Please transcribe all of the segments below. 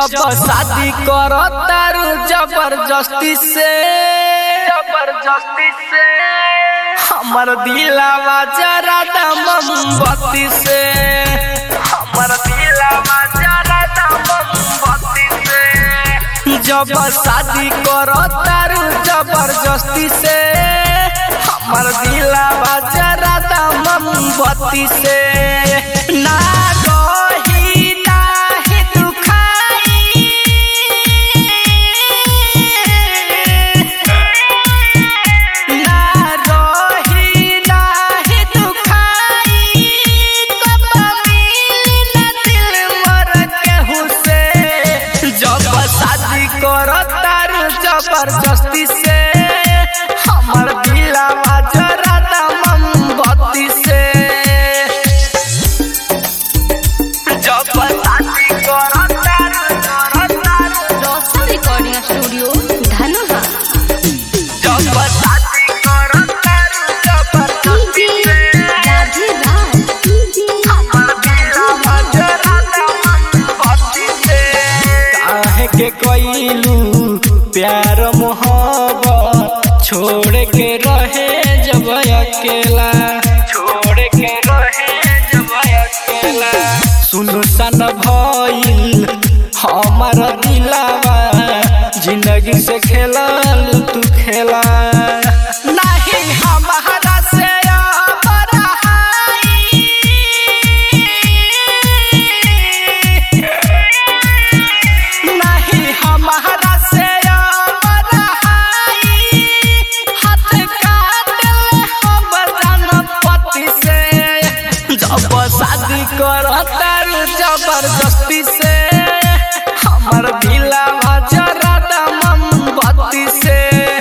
जब शादी करो तारू जबरदस्ती से जबरदस्ती से हमर दिलावा जरा मोमबत्ती से हमर दिलावा जरा मोमबत्ती से जब शादी करो तारू जबरदस्ती से हमर दिलावा जरा मोमबत्ती से ना रही नाही दुखाई ना रही नाही दुखाई कब मिली ना दिल मर केहू से जब शादी करो तारू जबरदस्ती से हमर दिलावा जरा मोमबत्ती से जब शादी करो तारू करो तारू रोशन रिकॉर्डिंग स्टूडियो धनुहा जब शादी करो तारू जबरदस्ती से राधे राज काहे के कइलू प्यार मोहब्बत छोड़ के रहे जब अकेला छोड़ के रहे जब अकेला सुन सन भइल हमार दिलावा जिंदगी से खेलल तू खेला नहीं हमारा से अब रहाई नहीं हमारा से अब रहाई हाथ काट ले हम जनपति से जब शादी करो तारू जबरदस्ती से हमर दिलावा जरा मोमबत्ती से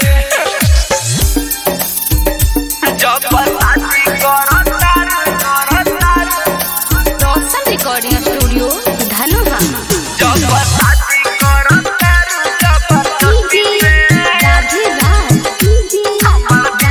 जब शादी करो तारू करो तारू रोशन रिकॉर्डिंग स्टूडियो धनुहा जब शादी करो तारू जबरदस्ती से राधे राज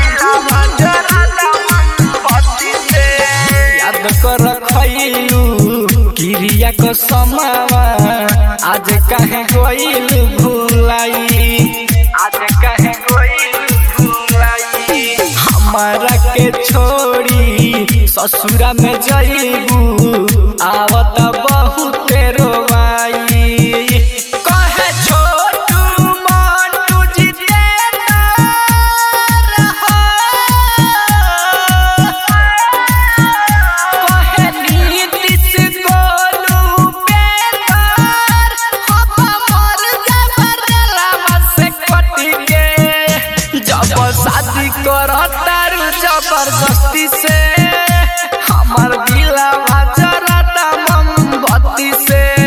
याद कर खैलू क्रिया को समावा आज कहे गइल भूलाई आज कहे गइल भूलाई हमारा के छोड़ी ससुरा में जइबू आवत बहुत रोवाई कहे छोटू मोटू जितेंद्र हो कहे नीतीश गोलू बेकार हम मर जबरदलवा से कट के जब शादी करो तारू जबरदस्ती से हमर दिलावा जरा मोमबत्ती से